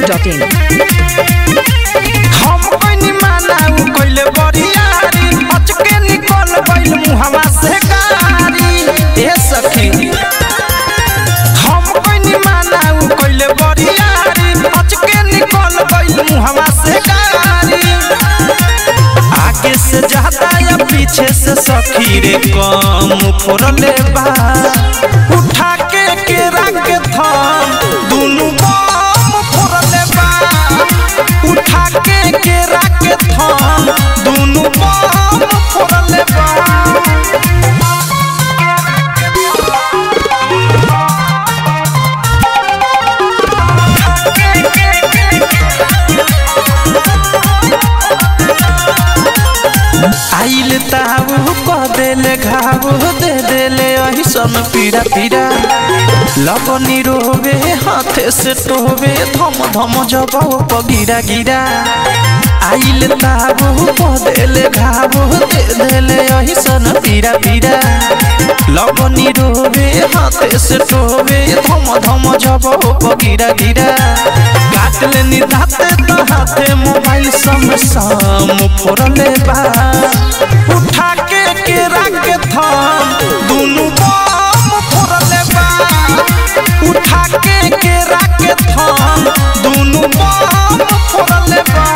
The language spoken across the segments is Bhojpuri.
masti.in. हम कइनी माना उ कइले बरियारी अचके निकल गइल मुहवा से गारी ए सखी हम कइनी माना उ कइले बरियारी अचके निकल गइल मुहवा से गारी आगे से ज्यादा या पीछे से सखी रे कम फोड़ले बा उठा के केरा के थम दुनु बम फोड़ले बा उठा के केरा के थम दुनु बम फोड़ले बा आइल ताऊ कह देले घाव दे देले अहिसन पीड़ा पीड़ा लगनी रोवे हाथे से टोवे धम धम जबाओ पगिरा गिरा आइल ताऊ कह देले घाव दे देले अहिसन पीड़ा पीड़ा लगनी रोवे हाथे से टोवे धम धम जबाओ पगिरा गिरा काट लेनी दाते तो हाथे मोबाइल सम सम फोड़ले बा उठा के केरा के थम दुनु बम फोड़ले बा उठा के केरा के थम दुनु बम फोड़ले बा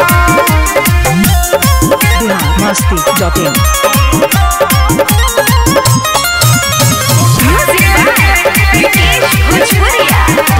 masti.in. Music by Vikesh Bhojpuria.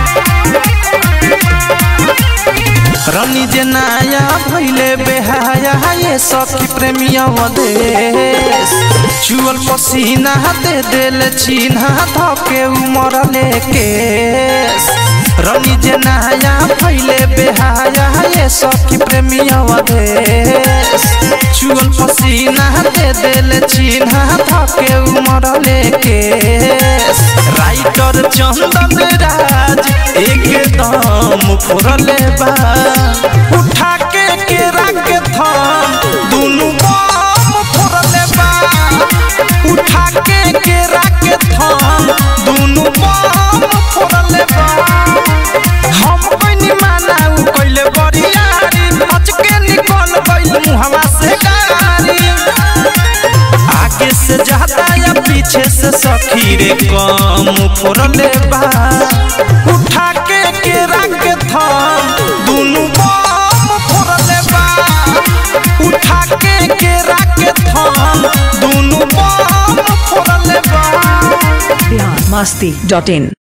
रनी जे नाया भैले बेहाया ये सखी प्रेमिया देश चुअल पसीना दे देल चिन्हा धके उमर लेकेस रनी जे नाया भैले बेहाया ये सखी प्रेमिया देश चुअल पसीना दे देल चिन्हा धके उमर लेकेस राइटर चंदन राज एकदम फुरले बा उठा के केरा के थम दुनु बम फुरले बा उठा के केरा के थम दुनु बम फुरले बा हम कइनी माना उ कइले बरियारी अचके निकल गइल मुहवा से गारी आगे से ज्यादा या पीछे से सखी रे कम फोड़ले बा उठा के केरा के थम दुनु बम फोड़ले बा उठा के केरा के थम दुनु बम फोड़ले बा masti.in.